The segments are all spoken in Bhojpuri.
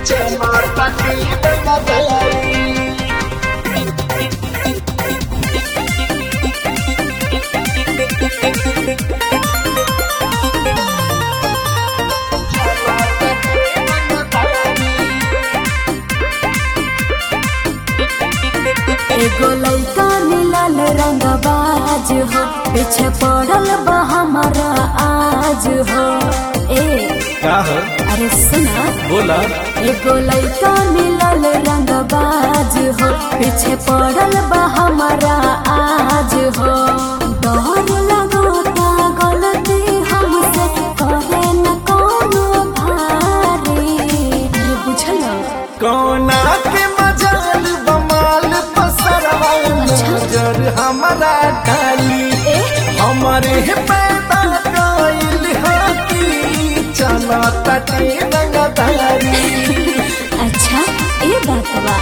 एगो लइका मिलल रंगबाज हो पीछे पड़ल बा हमारा आज हो ए का हो अरे सुना बोला एगो लइका मिलल रंगबाज हो पीछे पड़ल बा हमारा आज हो डर लगता गलती हमसे करे न कोनो भारी अरे बुझल कौना के मजाल बमाल पसरवा नजर हमारा डाली ए हमारे पैदा कइल हकी चला तटे रंगदारी अच्छा ये बात बा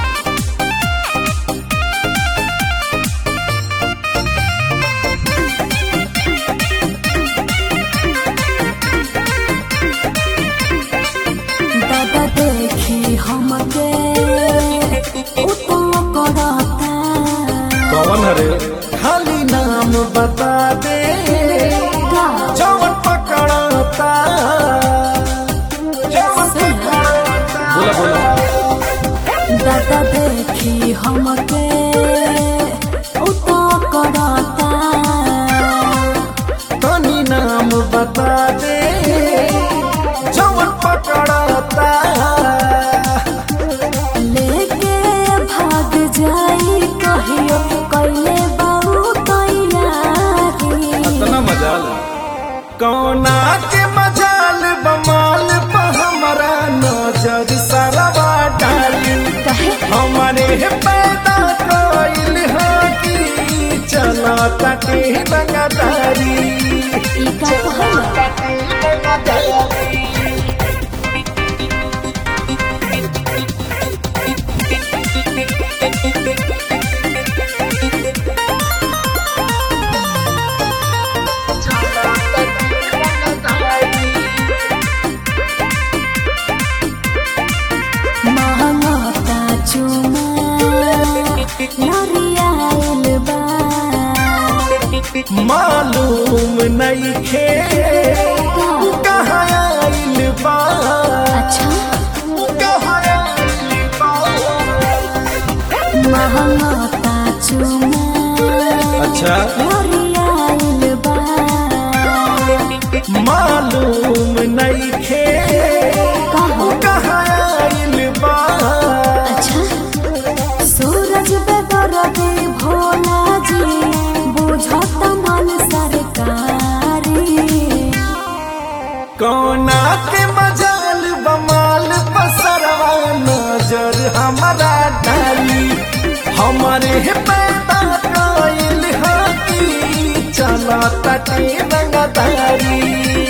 दादा देखी हमके उतो करता कौन हरे खाली नाम बता दे का जवन पकड़ता जवन पकड़ता बोला बोला दादा देखी हमके उतो करता तनी नाम बता दे जवन पकड़ता लेके भाग जाई कहियो कैले बाऊ तैयारी इतना मजाल कौना के मजाल बमाल पर हमारा नजर सरवा डाली कहे हमारे पैदा कइल हकी चला तटे रंगदारी ई का कहला महंगता चुमा नरियाल बा मालूम नहीं खे कहाँ आइल बा अच्छा कहाँ आइल बा महंगता चुमा अच्छा नरियाल बा मालूम नहीं खे कहो कहाँ आइल बा अच्छा सूरज बेदरदी भोला जी बुझत मन सरकारी कौना के मजाल बमाल पसरवा नजर हमारा डाली हमारे पैदा कइल हकी चला तटे रंगदारी